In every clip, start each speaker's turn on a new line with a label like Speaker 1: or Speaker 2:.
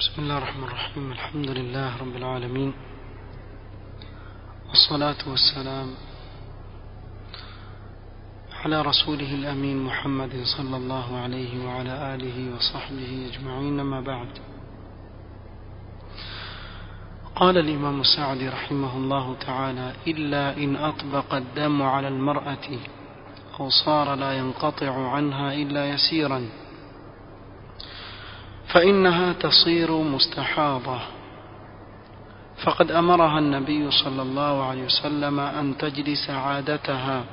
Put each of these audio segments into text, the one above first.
Speaker 1: بسم الله الرحمن الرحيم الحمد لله رب العالمين والصلاة والسلام على رسوله الأمين محمد صلى الله عليه وعلى آله وصحبه أجمعين ما بعد قال الإمام السعدي رحمه الله تعالى إلا إن أطبق الدم على المرأة أو صار لا ينقطع عنها إلا يسيرا فإنها تصير مستحاضة فقد أمرها النبي صلى الله عليه وسلم أن تجلس عادتها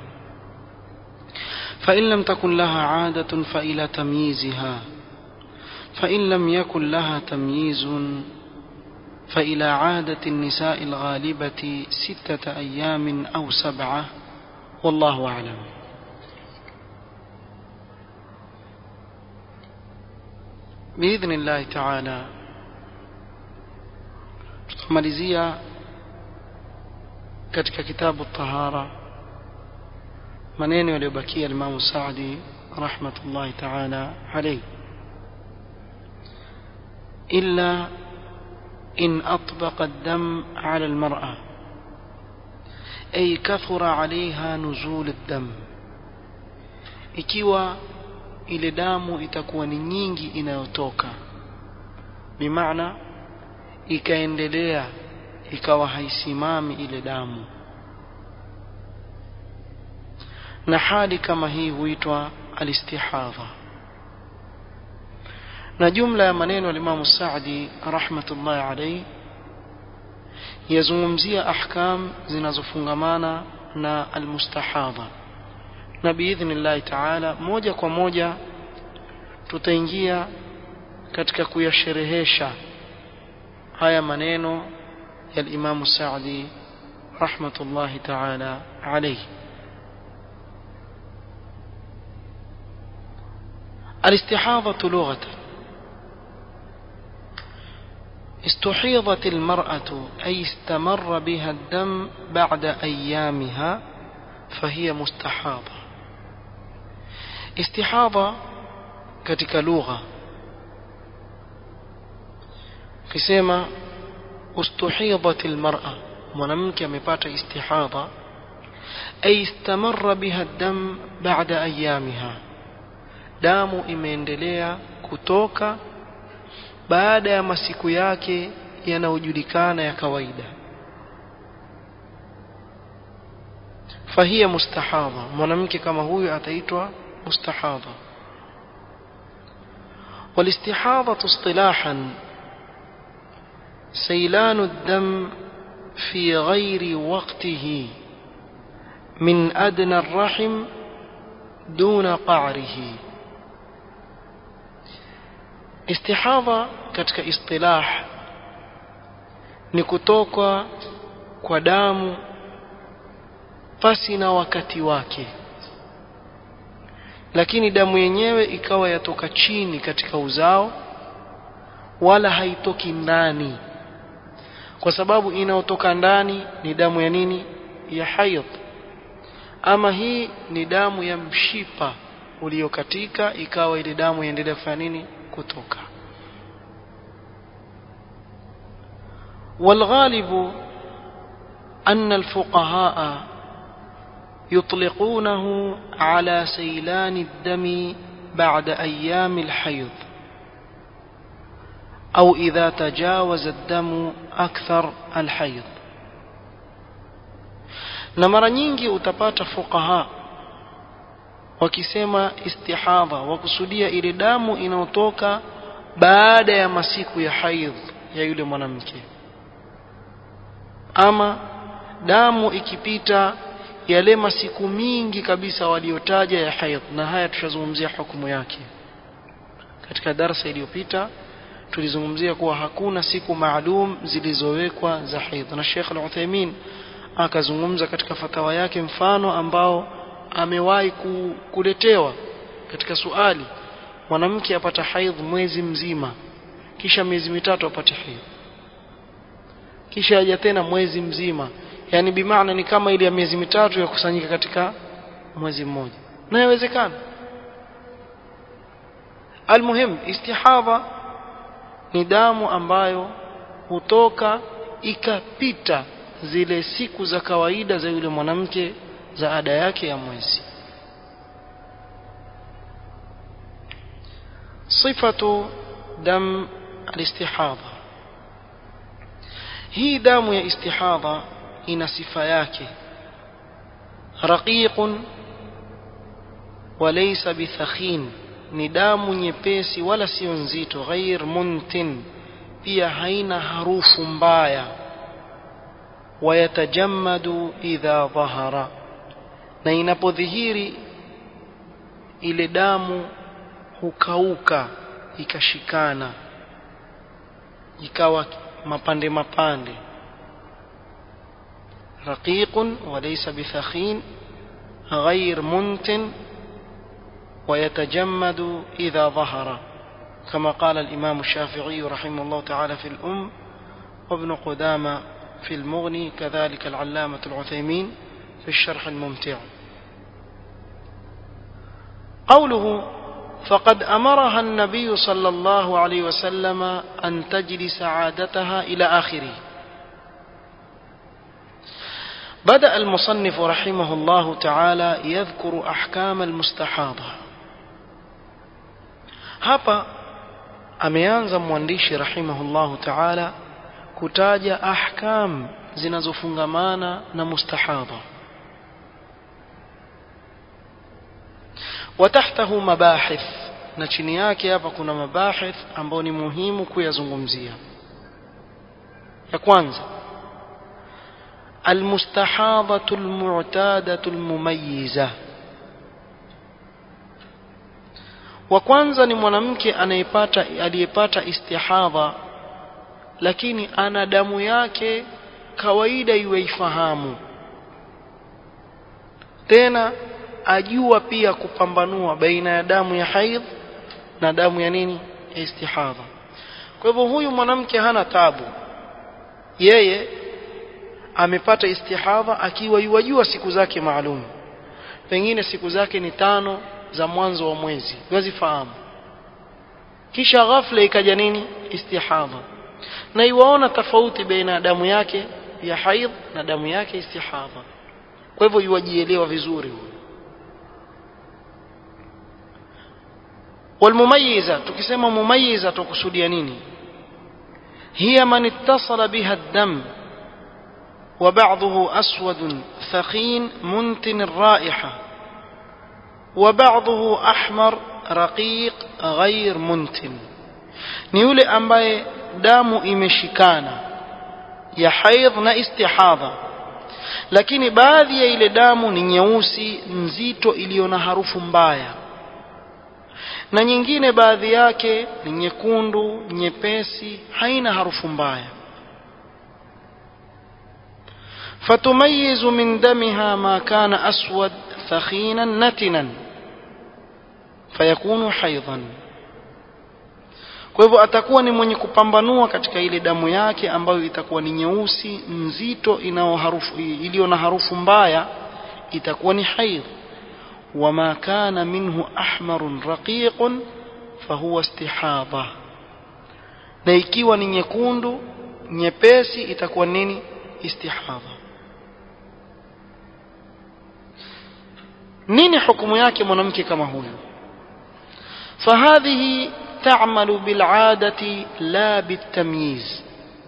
Speaker 1: فإن لم تكن لها عادة فإلى تمييزها فإن لم يكن لها تمييز فإلى عادة النساء الغالبة ستة أيام أو سبعة والله أعلم باذن الله taala tutamalizia katika kitabu tahara maneno yaliyobakia Imam Saadi rahmatullahi taala alayhi illa in atbaqa ad-dam ala al-mar'a ay kathura 'alayha nuzul ad-dam ikiwa ile damu itakuwa ni nyingi inayotoka bimaana ikaendelea ikawa haisimami ile damu na hali kama hii huitwa alistihadha na jumla ya maneno ya Imam Saadi rahmatullahi alayhi yazungumzia ahkam zinazofungamana na almustahadha na biidhnillahi taala moja kwa moja tutaingia katika kuyasherehesha haya maneno ya Imam Saadi rahmatullahi taala alayhi الاستحاضة لغة استحيضت المرأة أي استمر بها الدم بعد أيامها فهي مستحاضة istihadha katika lugha kisema ustuhidat almar'a mwanamke amepata istihadha ay istamarra biha dam ba'da ayamiha damu imeendelea kutoka baada ya masiku yake yanayojulikana ya kawaida fahia mustahadha mwanamke kama huyu ataitwa مستحاضة والاستحاضة اصطلاحا سيلان الدم في غير وقته من أدنى الرحم دون قعره استحاضة katika istilah ni kutoka kwa damu pasi na wakati wake lakini damu yenyewe ikawa yatoka chini katika uzao wala haitoki ndani kwa sababu inayotoka ndani ni damu ya nini ya haidh ama hii ni damu ya mshipa uliokatika ikawa ile damu iendelea kufanya nini kutoka والغالب أن الفقهاء يطلقونه على سيلان الدم بعد أيام الحيض أو إذا تجاوز الدم أكثر الحيض na mara nyingi utapata fuqaha wakisema istihadha wakusudia ile damu inayotoka baada ya masiku ya haidh ya yule mwanamke ama damu ikipita yale masiku mingi kabisa waliotaja ya haidh na haya tushazungumzia hukumu yake katika darasa iliyopita tulizungumzia kuwa hakuna siku maalum zilizowekwa za haidh na Sheikh Al-Uthaymeen akazungumza katika fatawa yake mfano ambao amewahi kuletewa katika suali mwanamke apata haidh mwezi mzima kisha miezi mitatu apate haidh kisha aja tena mwezi mzima yani bimaana ni kama ile ya miezi mitatu ya kusanyika katika mwezi mmoja na yawezekana almuhim istihadha ni damu ambayo hutoka ikapita zile siku za kawaida za yule mwanamke za ada yake ya mwezi صفة دم الاستحاضة hii damu ya istihadha ina sifa yake raqiqun walaysa bithakhin ni damu nyepesi wala sio nzito ghair muntin pia haina harufu mbaya wayatajammadu idha dhahara na inapodhihiri ile damu hukauka ikashikana ikawa mapande mapande raqiqun walaysa bithakhin غير منتن ويتجمد إذا ظهر كما قال الإمام الشافعي رحمه الله تعالى في الأم وابن قدامة في المغني كذلك العلامة العثيمين في الشرح الممتع قوله فقد أمرها النبي صلى الله عليه وسلم أن تجلس عادتها إلى آخره بدأ المصنف رحمه الله تعالى يذكر أحكام المستحاضة hapa ameanza mwandishi rahimahullahu taala kutaja ahkam zinazofungamana na mustahadha watahtahu mabahith na chini yake hapa kuna mabahith ambayo ni muhimu kuyazungumzia ya kwanza المستحاضة المعتادة المميزة wa kwanza ni mwanamke anayepata aliyepata istihadha lakini ana damu yake kawaida iweifahamu tena ajua pia kupambanua baina ya damu ya haidh na damu ya nini ya istihadha kwa hivyo huyu mwanamke hana tabu yeye amepata istihadha akiwa yuwajua siku zake maalum pengine siku zake ni tano za mwanzo wa mwezi wazifahamu kisha ghafla ikaja nini istihadha na iwaona tofauti baina ya damu yake ya haidh na damu yake istihadha kwa hivyo yuwajielewa vizuri huyo والمميزة tukisema mumayiza tukusudia nini هي من اتصل بها الدم وبعضه أسود ثخين منتن الرائحة وبعضه أحمر رقيق غير منتن ni yule ambaye damu imeshikana ya haidh na istihadha lakini baadhi ya ile damu ni nyeusi nzito iliyo na harufu mbaya na nyingine baadhi yake ni nyekundu nyepesi haina harufu mbaya فتميز من دمها ما كان أسود ثخينا نتنا فيكون حيضا kwa hivyo atakuwa ni mwenye kupambanua katika ile damu yake ambayo itakuwa ni nyeusi nzito iliyo na harufu mbaya itakuwa ni haidh wama kana minhu ahmarun raqiqun fahuwa istihadha na ikiwa ni nyekundu nyepesi itakuwa nini istihadha nini hukumu yake mwanamke kama huyu fahadhihi تعمل بالعادة لا بالتمييز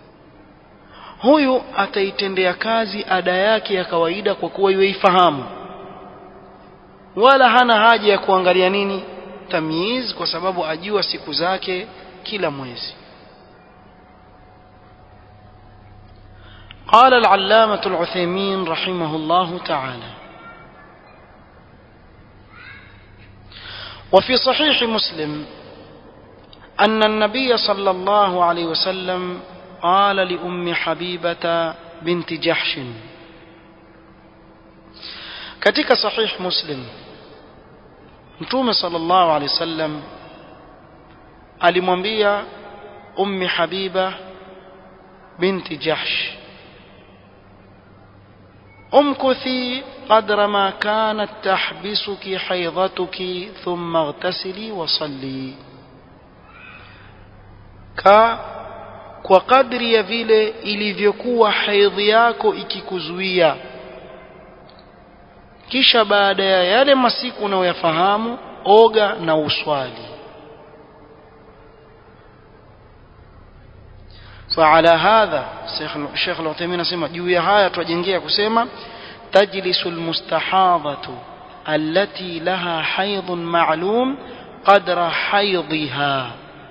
Speaker 1: huyu ataitendea kazi ada yake ya kawaida kwa kuwa yuifahamu wala hana haja ya kuangalia nini tamyiz kwa sababu ajua siku zake kila mwezi قال العلامة العثيمين رحمه الله تعالى وفي صحيح مسلم أن النبي صلى الله عليه وسلم قال لأم حبيبة بنت جحش katika sahih muslim mtume sallallahu alaihi wasallam alimwambia ummi habiba binti jahsh امكثي قدر ما كانت تحبسك حيضتك ثم اغتسلي وصلي ka kwa kadri ya vile ilivyokuwa haidhi yako ikikuzuia kisha baada ya yale masiku unayoyafahamu oga na uswali فعلى هذا الشيخ الشيخ العثيمين اسمع juu ya haya twajengea kusema تجلس المستحاضة التي لها حيض معلوم قدر حيضها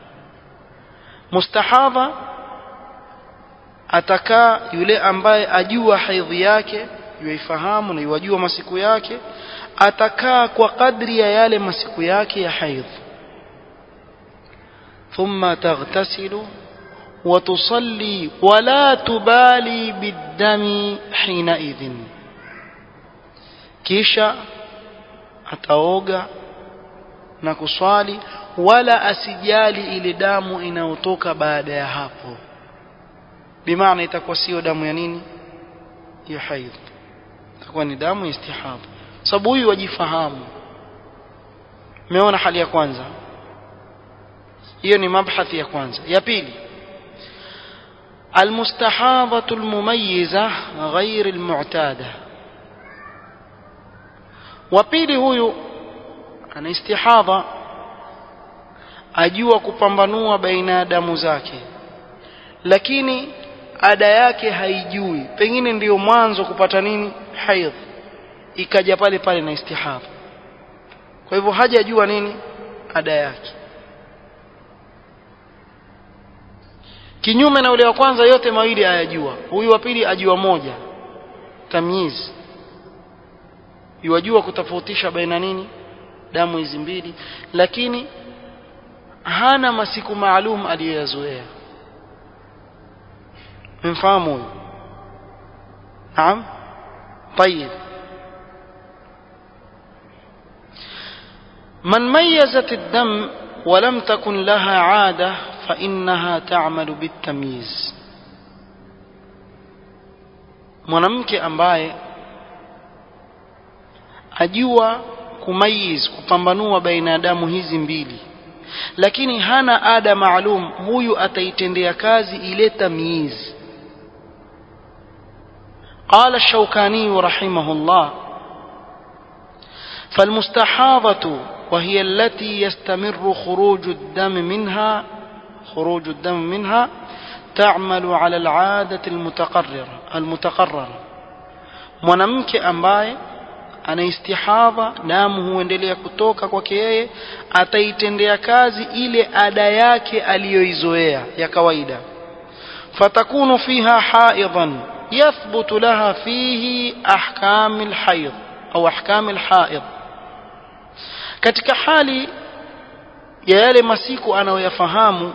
Speaker 1: مستحاضة atakaa yule ambaye ajua haidhi yake yuifahamu na yuwajua masiku yake atakaa kwa kadri ya yale masiku yake ya haidh thumma taghtasilu وتصلي ولا تبالي بالدم حينئذ kisha ataoga na kuswali wala asijali ile damu inayotoka baada ya hapo bimaana itakuwa sio damu ya nini ya haidh itakuwa ni damu ya istihadha sababu huyu wajifahamu umeona hali ya kwanza hiyo ni mabhathi ya kwanza ya pili المستحاضة المميزة غير المعتادة وبيلي huyu ana istihadha ajua kupambanua baina ya damu zake lakini ada yake haijui pengine ndiyo mwanzo kupata nini haidh ikaja pale pale na istihadha kwa hivyo hajajua nini ada yake kinyume na ule wa kwanza yote mawili ayajua huyu wa pili ajua moja tamyiz yuwajua kutofautisha baina nini damu hizi mbili lakini hana masiku maalum aliyoyazoea mfahamu huyu naam طيب من ميزت الدم ولم تكن لها عاده فإنها تعمل بالتمييز mwanamke ambaye ajua kumayiz kupambanua baina ya damu hizi mbili lakini hana ada maalum huyu ataitendea kazi ile tamyiz قال الشوكاني رحمه الله فالمستحاضة وهي التي يستمر خروج الدم منها خروج الدم منها تعمل على العادة المتقررة المتقررة mwanamke ambaye ana istihadha damu huendelea kutoka kwake yeye ataitendea kazi ile ada yake aliyoizoea ya kawaida fatakunu fiha haidan yathbutu laha fihi ahkam alhayd au ahkam alhaid katika hali ya yale masiku anayoyafahamu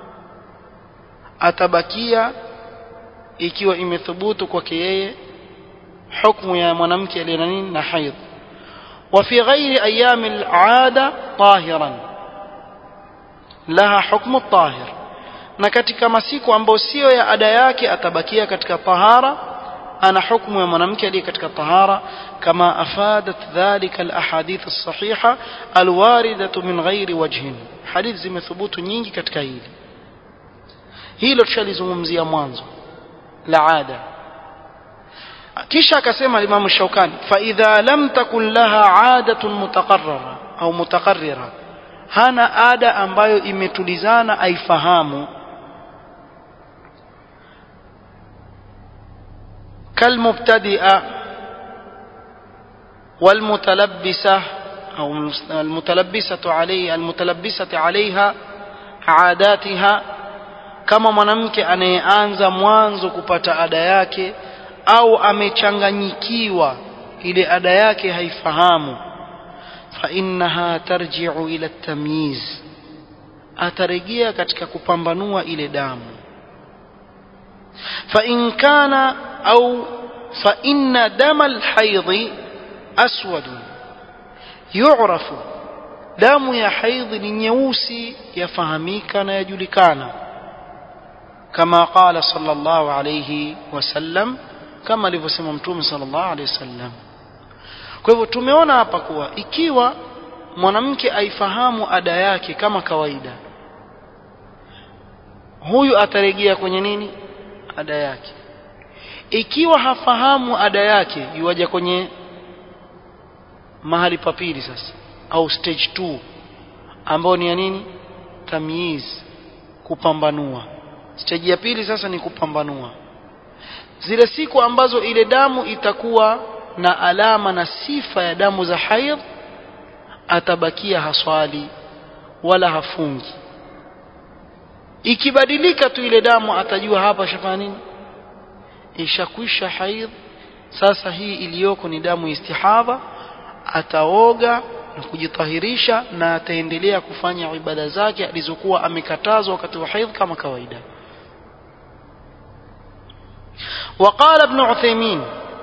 Speaker 1: atabakia ikiwa imethubutu kwake yeye hukumu ya mwanamke aliye na nini na haidh وفي غير أيام العادة طاهرا لها حكم الطاهر na katika masiku ambayo sio ya ada yake atabakia katika tahara ana hukumu ya mwanamke aliye katika tahara kama afadat dhalika alahadith alsahiha alwaridatu min ghairi wajhin hadith zimethubutu nyingi katika hili hilo tushalizungumzia mwanzo la ada kisha akasema Imam Shaukani fa idha lam takun laha adatun mutaqarrara au mutaqarrira hana ada ambayo imetulizana aifahamu كالمبتدئة والمتلبسة أو المتلبسة عليه المتلبسة عليها عاداتها kama mwanamke anayeanza mwanzo kupata ada yake au amechanganyikiwa ile ada yake haifahamu fa innaha tarji'u ila tamyiz atarejea katika kupambanua ile damu fa in kana au fa inna dama alhaidhi aswad yu'rafu damu ya haidhi ni nyeusi yafahamika na yajulikana kama qala sallallahu alayhi wasallam kama alivyosema mtume sallallahu alayhi wasallam kwa hivyo tumeona hapa kuwa ikiwa mwanamke aifahamu ada yake kama kawaida huyu atarejea kwenye nini ada yake ikiwa hafahamu ada yake yuaja kwenye mahali pa pili sasa au stage 2 ambao ni ya nini tamyiz kupambanua stage ya pili sasa ni kupambanua zile siku ambazo ile damu itakuwa na alama na sifa ya damu za haidh atabakia haswali wala hafungi ikibadilika tu ile damu atajua hapa shafanya nini ishakwisha haidh sasa hii iliyoko ni damu istihadha ataoga na kujitahirisha na ataendelea kufanya ibada zake alizokuwa amekatazwa wakati wa haidh kama kawaida وقال ابن عثيمين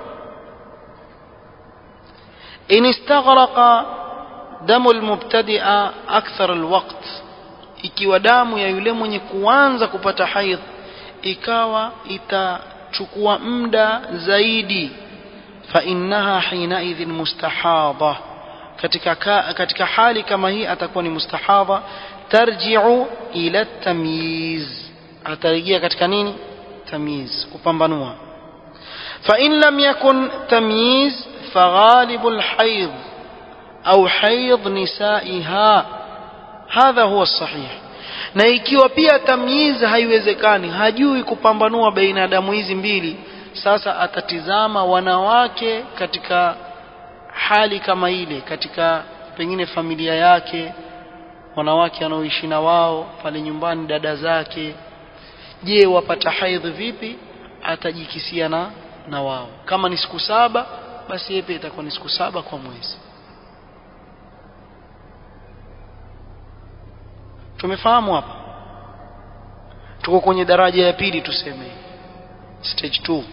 Speaker 1: إن استغرق دم المبتدئ أكثر الوقت ikiwa damu ya yule mwenye kuanza kupata haidh ikawa itachukua muda zaidi fa innaha hinaidhin mustahadha katika katika hali kama hii atakuwa ni mustahadha tarji'u ila tamyiz atarejea katika nini tamyiz kupambanua fa in lam yakun tamyiz فغالب الحيض أو حيض نسائها هذا هو الصحيح na ikiwa pia tamyiz haiwezekani hajui kupambanua baina ya damu hizi mbili sasa atatizama wanawake katika hali kama ile katika pengine familia yake wanawake wanaoishi na wao pale nyumbani dada zake je wapata haidh vipi atajikisia na na wao kama ni siku saba basi yeye pia itakuwa ni siku saba kwa mwezi tumefahamu hapa tuko kwenye daraja ya pili tuseme stage 2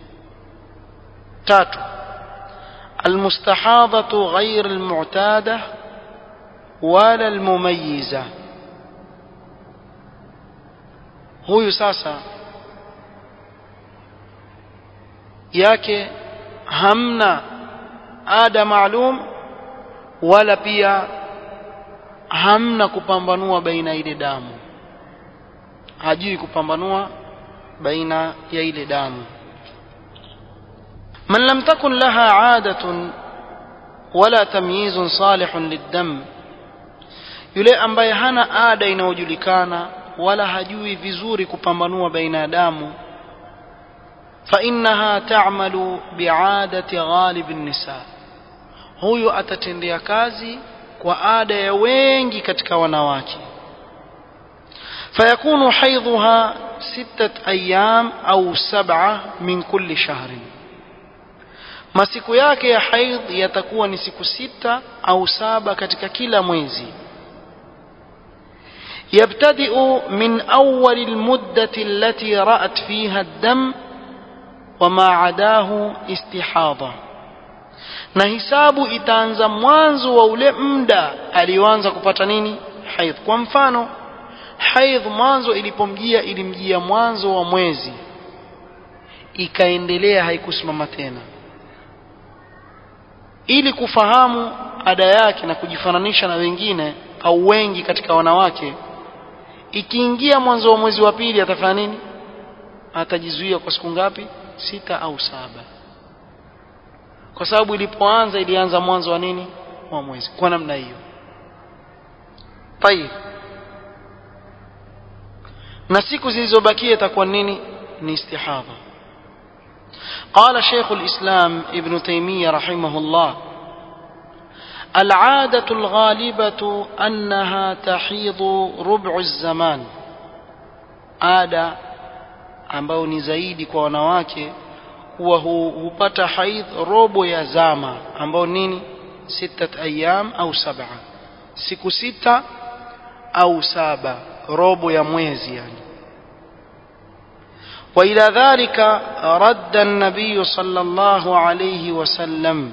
Speaker 1: tatu المستحاضة غير المعتادة ولا المميزة huyu sasa yake hamna ada maalum wala pia hamna kupambanua baina ile damu hajui kupambanua baina ya ile damu من لم تكن لها عادة ولا تمييز صالح للدم yule ambaye hana ada inayojulikana wala hajui vizuri kupambanua baina ya damu فإنها تعمل بعادة غالب النساء huyu atatendea kazi kwa ada ya wengi katika wanawake فيكون حيضها ستة أيام أو سبعة من كل شهر masiku yake ya haidh yatakuwa ni siku sita au saba katika kila mwezi يبتدئ من أول المدة التي رأت فيها الدم وما عداه استحاضة na hisabu itaanza mwanzo wa ule muda alioanza kupata nini haidh kwa mfano haidh mwanzo ilipomjia ilimjia mwanzo wa mwezi ikaendelea haikusimama tena ili kufahamu ada yake na kujifananisha na wengine au wengi katika wanawake ikiingia mwanzo wa mwezi wa pili atafanya nini atajizuia kwa siku ngapi sita au saba kwa sababu ilipoanza ilianza mwanzo wa nini wa mwezi kwa namna hiyo tayib na siku zilizobakia itakuwa nini ni istihadha قال شيخ الإسلام ابن تيمية رحمه الله العادة الغالبة أنها تحيض ربع الزمان عادة ambao ni zaidi kwa wanawake huwa hupata haidh robo ya zama ambao nini sitat ayyam au saba siku sita au saba robo ya mwezi yani وإلى ذلك رد النبي صلى الله عليه وسلم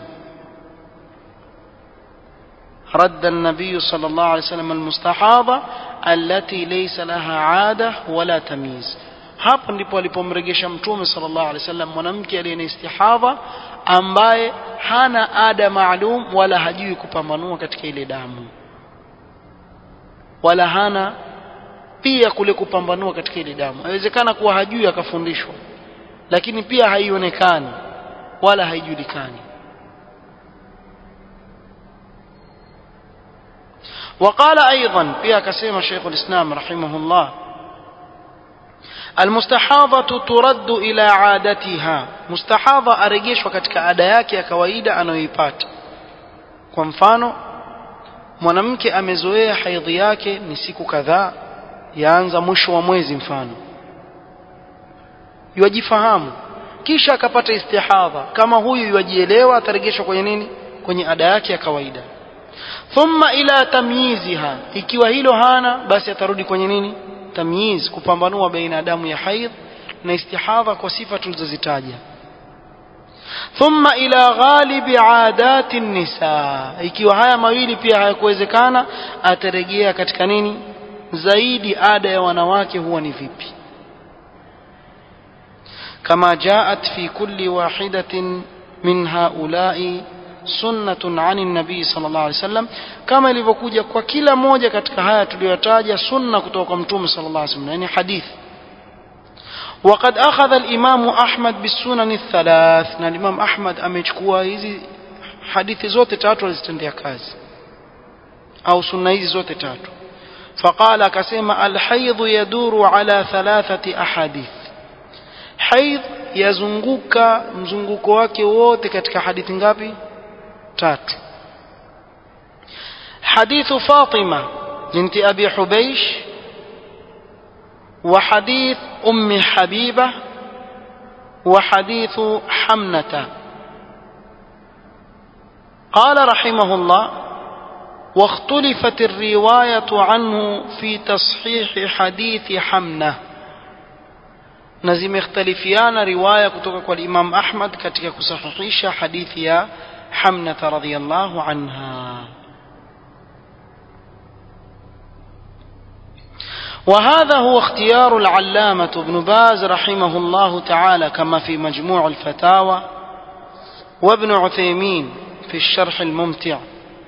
Speaker 1: رد النبي صلى الله عليه وسلم المستحاضة التي ليس لها عادة ولا تمييز hapo ndipo alipomregesha mtume sallallahu alaihi wasallam mwanamke aliye na istihadha ambaye hana ada maalum wala hajui kupambanua katika ile damu wala hana pia kule kupambanua katika ile damu inawezekana kuwa hajui akafundishwa lakini pia haionekani wala haijulikani وقال أيضا فيها كسيما شيخ الإسلام رحمه الله المستحاضة ترد إلى عادتها مستحاضة أرجيش وكتك أداياك يا كويدة أنا يبات kwa mfano mwanamke amezoea haidhi yake ni siku kadhaa yaanza mwisho wa mwezi mfano yuajifahamu kisha akapata istihadha kama huyu yuajielewa atarejeshwa kwenye nini kwenye ada yake ya kawaida thumma ila tamyiziha ikiwa hilo hana basi atarudi kwenye nini tamyiz kupambanua baina ya damu ya haidh na istihadha kwa sifa tulizozitaja thumma ila ghalibi adati nisa ikiwa haya mawili pia hayakuwezekana atarejea katika nini zaidi ada ya wanawake huwa ni vipi kama jaat fi kulli wahidatin min haulai sunnatun ani nabii sallallahu alaihi wasallam kama ilivyokuja kwa kila moja katika haya tuliyotaja sunna kutoka kwa mtume sallallahu alaihi wasallam yani hadithi وقد أخذ الإمام أحمد بالسنن الثلاث na الإمام أحمد amechukua hizi hadithi zote tatu alizitendea kazi au sunna hizi zote tatu فقال akasema الحيض يدور على ثلاثة أحاديث حيض yazunguka mzunguko wake wote katika hadithi ngapi tatu حديث فاطمة بنت أبي حبيش وحديث أم حبيبة وحديث حمنة قال رحمه الله واختلفت الرواية عنه في تصحيح حديث حمنة نزم اختلفيان رواية كتوك والإمام أحمد كتك كصحيح حديث يا حمنة رضي الله عنها وهذا هو اختيار العلامة ابن باز رحمه الله تعالى كما في مجموع الفتاوى وابن عثيمين في الشرح الممتع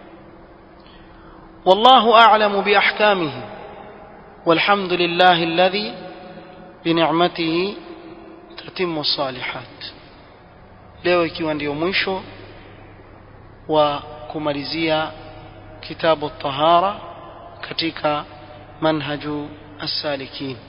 Speaker 1: والله أعلم بأحكامه والحمد لله الذي بنعمته تتم الصالحات leo ikiwa ndio mwisho wa kumalizia kitabu tahara katika manhaju السالكين